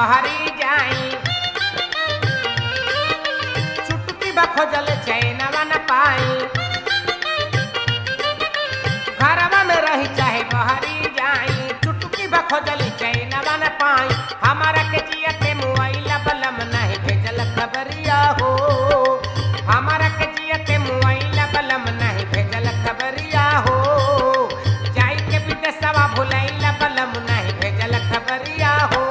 बहरी जाई चुटकी बा खोजल चैनवा न पाई घरवा में रही चाहे बहरी जाई चुटकी बा खोजल चैनवा न पाई हमारा के जिया के मुआइला बलम नहीं भेजल खबरिया हो हमारा के जिया के मुआइला बलम नहीं भेजल खबरिया हो जाई के विदेशवा भुलैला बलम नहीं भेजल खबरिया हो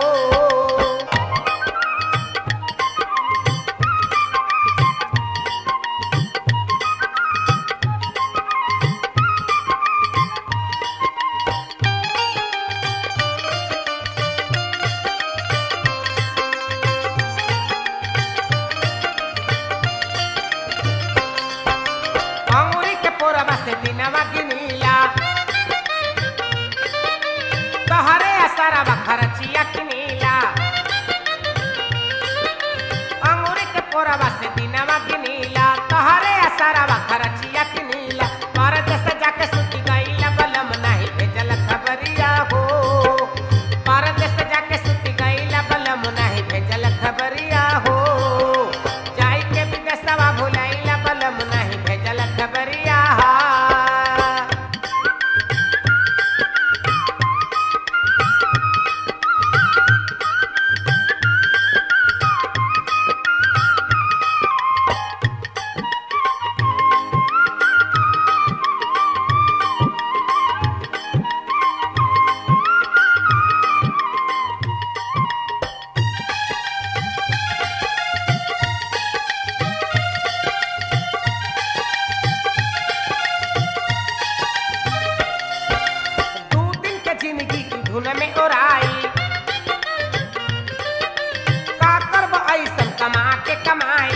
अंगूरी के पोरवा से दिनवा गिनीला तहरे असरवा खरचिया किनीला अंगूरी के पोरवा से दिनवा गिनीला तहरे असरवा खरचिया किनीला परदेस जाके सुती गईला बलम नहीं भेजल खबरिया हो परदेस जाके सुती गईला बलम नहीं भेजल खबरिया हो जाई के विदेशवा भुलाइला बलम नहीं भेजल खबरिया दू दिन के जिंदगी की धुन में ओराई का करब ऐसन कमा के कमाई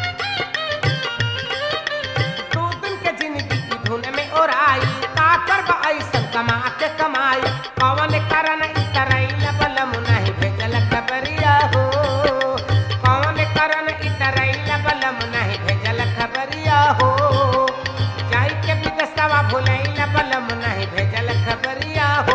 दू दिन के जिंदगी की धुन में ओराई का करब ऐसन कमा के कमाई कौन कारण इतरैल बलम नहीं भेजल खबरिया हो कौन कारण इतरैल बलम नहीं भेजल खबरिया हो जाई के विदेशवा भुलैल बलम नहीं भेजल खबरिया हो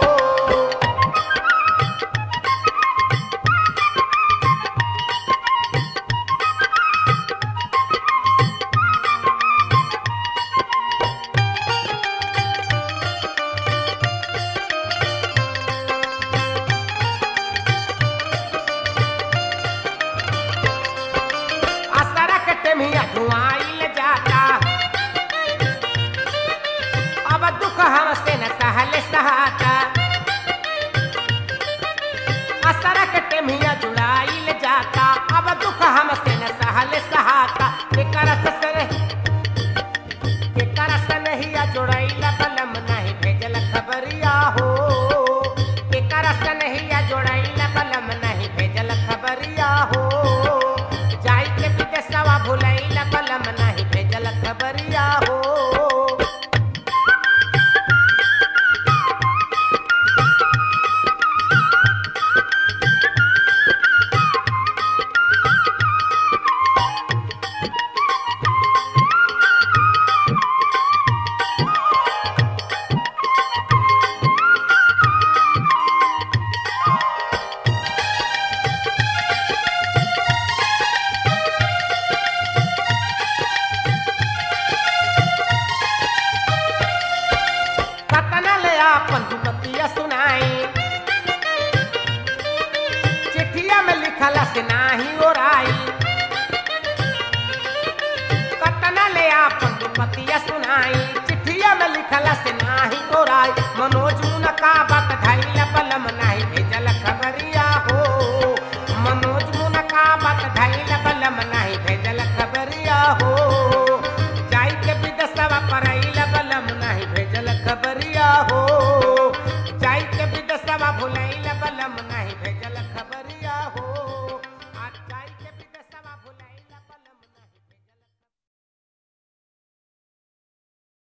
असरा के टेमिया धुआइल जाता अब दुख हमसे न सहले सहाता असरा के टेमिया जुड़ाइल जाता अब दुख हमसे न सहले सहाता केकर से केकर से नहीं जोड़ैला बलम नहीं भेजल खबरिया हो केकर से नहीं जोड़ैला बलम नहीं भेजल खबरिया हो जाई के विदेशवा भुलैला बलम नहीं भेजल खबरिया हो कतना ले आपन दुपतिया सुनाई चिट्ठिया में लिखला से नाही ओराई कतना ले आपन दुपतिया सुनाई चिट्ठिया में लिखला से नाही ओराई मनोज का बात धैला